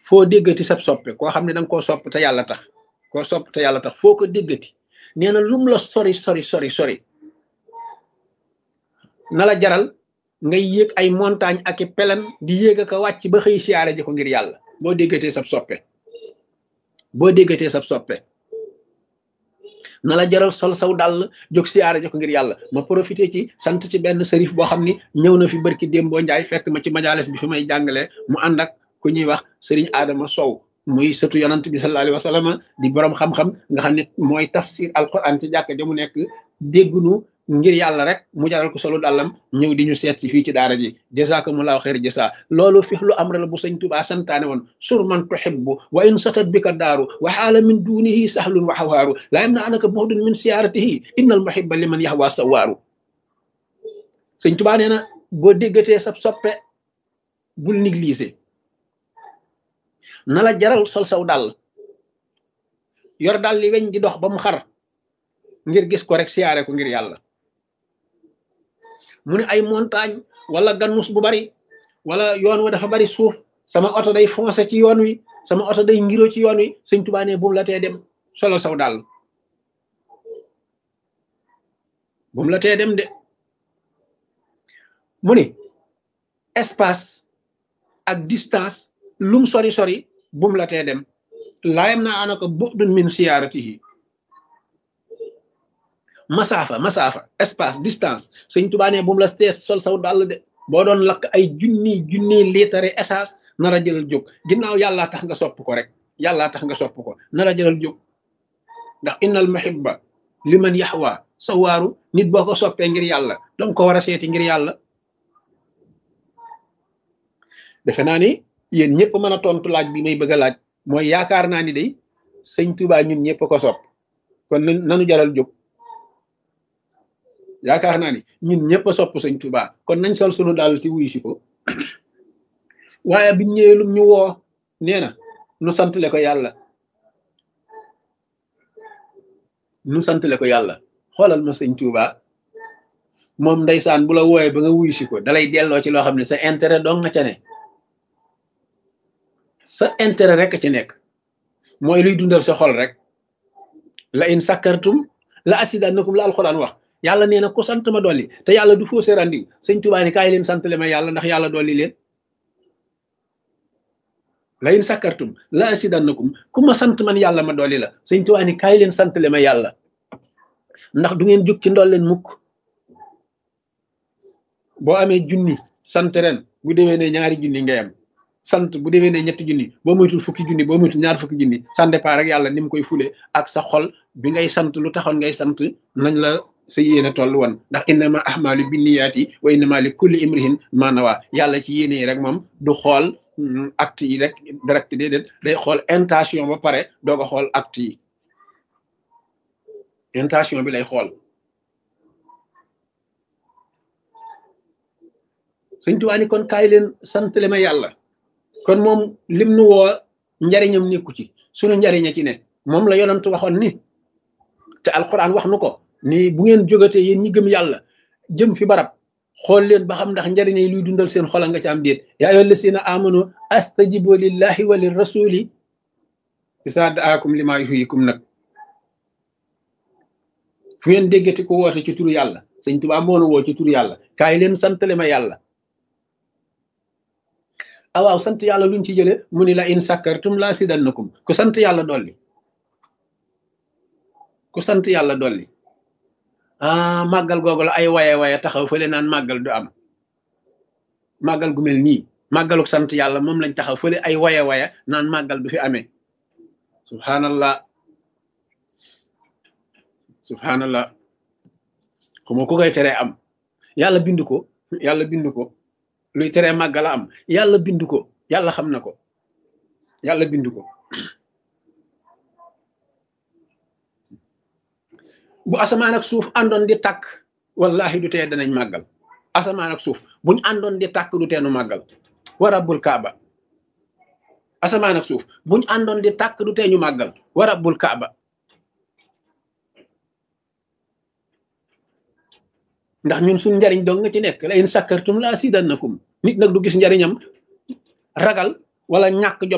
foo déggati sab soppe koo xam ne da nga koo sopp te yàlla tax koo sopp te yàlla tax foo ko déggati nee na lum la sori sori sori sori na la jaral ngay yéeg ay montagne ak i pelan di yéeg ak a wàcc ba xëy siyaare ji ko ngir yàlla boo déggatee sab soppe boo déggatee sab soppe na la jaral sol saw dàll jóg siyaare ji ko ngir yàlla ma profité ci sant ci benn sërif boo xam ni ñëw na fi barki démboo njaay fekk ma ci majalis bi fi may jàngalee mu ànd ak ku ñuy wax sëriñ Adama Sow muy sëtu yonant bi sallallahu alayhi wa sallam di borom xam-xam nga xam ne mooy tafsir alquran ci jàkk ja mu nekk déggunu ngir yàlla rek mu jaral ko solo dàllam ñëw di ñu seet ci fii ci daara ji jazakumullahu xeer jasa loolu fi lu am la bu sëñ Tuubaa santaane woon sur man tuhibbu wa in satat bika daaru wa xaala min dunihi sahlun wa xawaaru laa yam na anaka buxdun min siyaaratihi innal muhibba liman yaxwa sawaaru sëñ Tuubaa nee na boo déggatee sab soppe bul négliger na la jaral sol saw dàll yor dàll li weñ di dox ba mu xar ngir gis ko rek siyaare ko ngir yàlla mu ne ay montagne wala gannus bu bari wala yoon wa dafa bari suuf sama oto day foncé ci yoon wi sama oto day ngiro ci yoon wi sëñ Tuubaa ne bu mu la tee dem solal saw dàll bu mu la tee dem de mu ni espace ak distance lum sori sori bu mu la tee dem laayam naa ana ko bu'dun min siyaaratihi masaafa masaafa espace distance sëñ Tuubaa ne bu mu la tee sol saw dàll de boo doon lakk ay junni junni liitare essence nar a jëlal jóg ginnaaw yàllaa tax nga sopp ko rek yàllaa tax nga sopp ko nar a jëlal jóg ndax innal muhibba liman yaxwa sa waaru nit boo ko soppee ngir yàlla danga ko war a seeti ngir yàlla defe naa ni yéen ñëpp mën a tontu laaj bi may bëgg a laaj mooy yaakaar naa ni day sëñ Tuubaa ñun ñëpp ko sopp kon nanu jaral jóg yaakaar naa ni ñun ñëpp a sopp sëñ Tuubaa kon nañ sol sunu daal ci wuyu si ko waaye biñ ñëwee lum ñu woo nee na nu santale ko yàlla nu santale ko yàlla xoolal ma sëñ Tuubaa moom ndeysaan bu la wooyee ba nga wuyu si ko dalay delloo ci loo xam ne sa intérêt dong nga ca ne sa intérêt rek ci nekk mooy luy dundal sa xol rek la in sakkartum la asidannakum la alxuraan wax yàlla nee na ku sant ma dolli te yàlla du fausse rendiw sëñ Tuubaa ni kaay leen santale ma yàlla ndax yàlla dolli leen la in sakkartum la asidannakum ku ma sant man yàlla ma dolli la sëñ Tuubaa ni kaay leen santale ma yàlla ndax du ngeen jóg ci ndol leen mukk boo amee junni sant ren bu déwee ne ñaari junni ngay am sant bu déwee ne ñetti junni boo moytul fukki junni boo moytul ñaar fukki junni ça dépend rek yàlla ni mu koy fule ak sa xol bi ngay sant lu taxoon ngay sant nañ la sa yéene toll woon ndax innama ahmalu binniyaati wa innama li kulli imrihin ma nawa yàlla ci yéene yi rek moom du xool acte yi rek direct déedéet day xool intention ba pare doo ko xool acte yi intention bi lay xool sëñ Tuubaa ni kon kaay leen santale ma yàlla kon moom lim nu woo njariñam nekku ci sunu njariña ci ne moom la yonant waxoon ni te alquran wax nu ko ni bu ngeen jógatee yéen ñi gëm yàlla jëm fi barab xool leen ba xam ndax njariñ yi luy dundal seen xola nga ci am déet yaa ayyuha llazina amanu astajibu lillahi wa lir rasuli isa daakum lima yuhyikum nag fu ngeen déggati ko woote ci turu yàlla sëñ Tuubaa moo nu woo ci turu yàlla kaay leen santale ma yàlla ah waaw sant yàlla luñ ci jële mu ni la in sakkartum la sidannakum ku sant yàlla dolli ku sant yàlla dolli ah màggal googu la ay waye waye taxaw fële naan màggal du am màggal gu mel nii màggaluk sant yàlla moom lañ taxaw fële ay waye waye naan màggal du fi amee subhanallah subhanallah xuma ku koy teree am yàlla bind ko yàlla bind ko luy teree màggala am yàlla bind ko yàlla xam na ko yàlla bind ko bu asamaan ak suuf àndoon di tàkk wallahi du tee danañ màggal asamaan ak suuf buñ àndoon di tàkk du teenu màggal wa rabbul kaaba asamaan ak suuf buñ àndoon di tàkk du tee ñu màggal wa rabbul kaaba ndax ñun suñ njariñ dong nga ci nekk la in sakkartum la asidannakum nit nag du gis njariñam ragal wala ñàkk jom